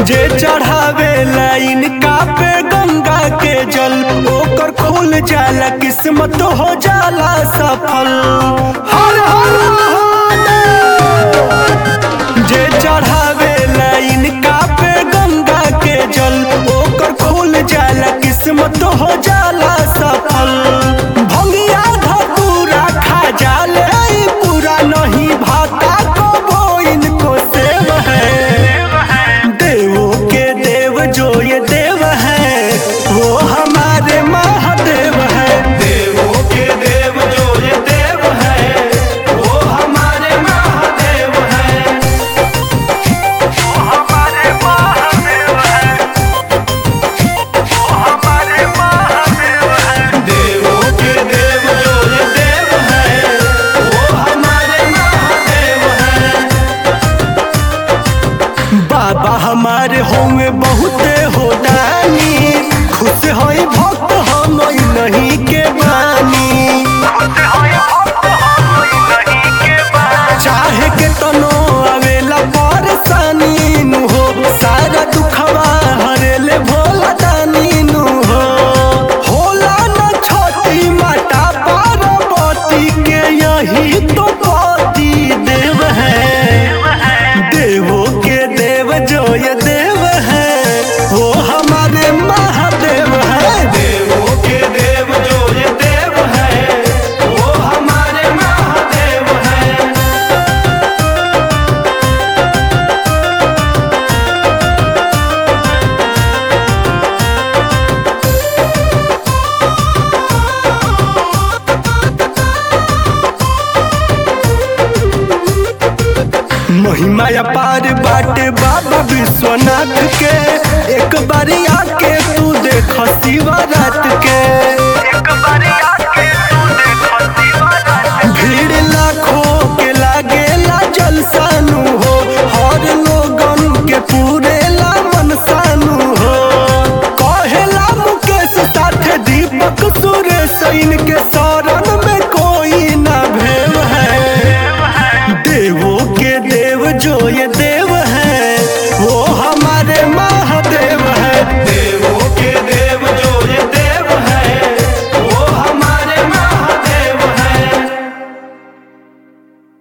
जे चढ़ावे लाइन का पे गंगा के जल ओकर खुल जाला किस्मत हो जाला सफल हर हर महादेव। जे चढ़ावे लाइन का पे गंगा के जल ओकर खुल जाला किस्मत हो जाला सफल भंगिया धतूरा खा जाले ई पूरा नहीं भाता को वो इनको सेव है देवों के देव जो ये देव है वो हमारे महादेव है देवों के देव जो ये देव है वो हमारे महादेव है वो हमारे महादेव है वो हमारे महादेव है देवों के देव जो ये देव है वो हमारे महादेव है बाबा हमारे होंगे बहुते हो दानी खुश होई भक्त हम नहीं के बानी चाहे के तनो आवेला परेशानी नु हो सारा दुखवा हरेले भोला दानी नु हो होला न छोटी माता पार्वती के यही तो पति देव है देवों के देव जो ये देव है वो हमारे महादेव है देवों के देव जो ये देव है वो हमारे महादेव है महिमा अपार बाटे बाबा विश्वनाथ के एक बारी आके तू देख शिवा रात के एक बारी आके तू देख भीड़ लाखों के लागेला जलसानु हो हर लोगन के पूरा